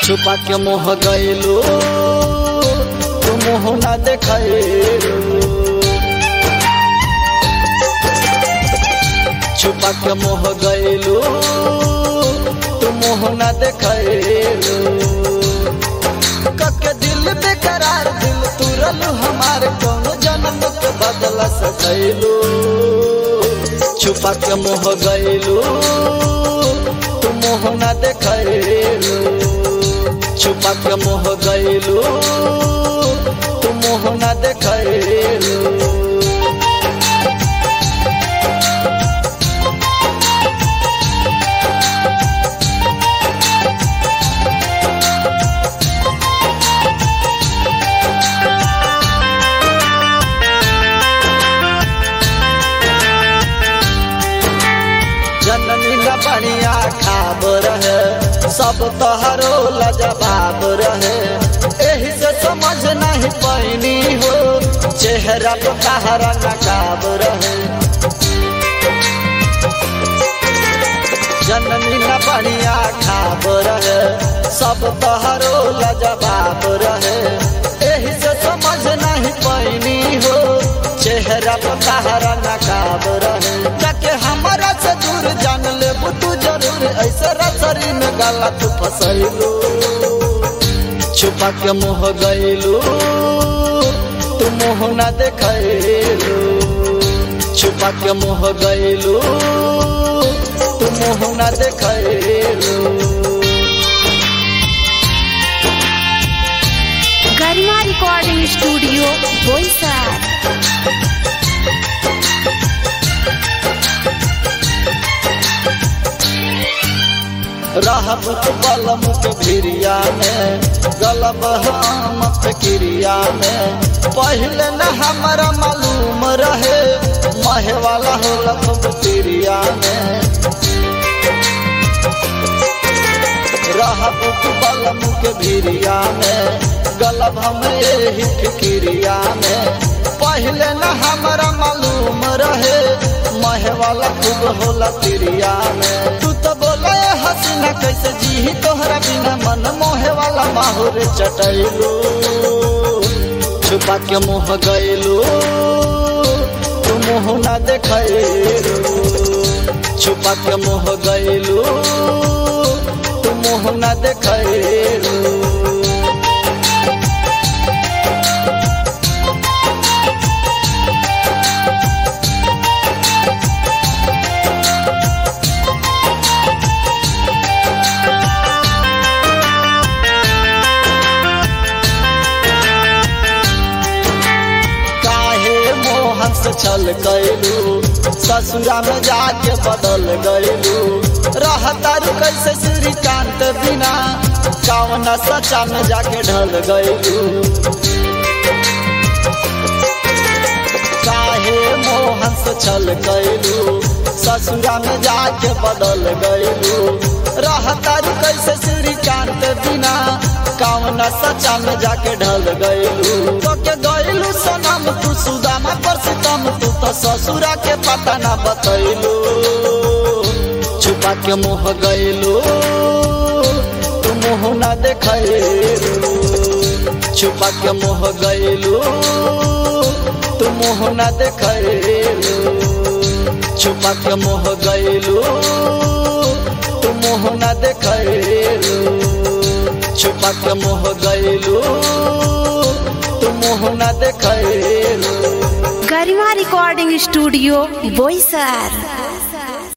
छुपा के मोह गईलू तू मुँह ना देखलू छुपा के मोह गईलू तू मुँह ना देखलू कके दिल बेकरार दिल तुरलू हमार कौन जन्म के बदल सकैलू छुपा के मोह गईलू तू मुँह ना देखलू छुपा के मोह गईलू तू मुँह ना देखलू जननी न बढ़िया खाब रहे सब तोहरो लजवाब रहे एही से समझ नहीं पैनी हो चेहरा तो कहरा नकाब रहे जननी न बढ़िया खाब रहे सब तोहरो लजवाब रहे एही से समझ नहीं पैनी हो चेहरा तो कहरा नकाब रहे जाके हमारा से दूर जान ले तू जरूर ऐसे रसरी में गला तू फसैलू छुपा के मुँह गईलू तू मुँह ना देखलू छुपा के मुँह गईलू तू मुँह ना देखलू गरिमा रिकॉर्डिंग स्टूडियो बोईसर रहब बलम के भिरिया में गलब हम क्रिया में पहले न हमारा मालूम रहे महे वाला हो लखब क्रिया में रहब बलम के भिरिया में गलब हम यही फिक्रिया में पहले न हमारा मालूम रहे महे वाला खूब होला क्रिया में तू तो बोले हसीना कैसे जी तोहरा बिना मन मोहे वाला माहौर चटैलू छुपा के मुँह गईलू तू मुँह ना देखलू छुपा के मुँह गईलू तू मुँह ना देखलू काहे मोहन से छल गईलू ससुरा में जाके बदल गईलू रहतारू कैसे श्रीकांत बिना कौन सचा में जाके ढल गईलू काहे मोहन से छल गईलू ससुरा में जाके बदल गईलू रहतारू कैसे श्रीकांत बिना कौन सचा में जाके ढल गईलू तो के गईलू सनम तू सुदामा पर सितम तू तो ससुरा के पता ना बतैलू छुपा के मुँह गईलू तू मुँह ना देखलू छुपा के मुँह गईलू तू मुँह ना देखलू छुपा के मुँह गईलू तू मुँह ना देखलू छुपा के मुँह गईलू तू मुँह ना देखलू गरिमा रिकॉर्डिंग स्टूडियो बोईसर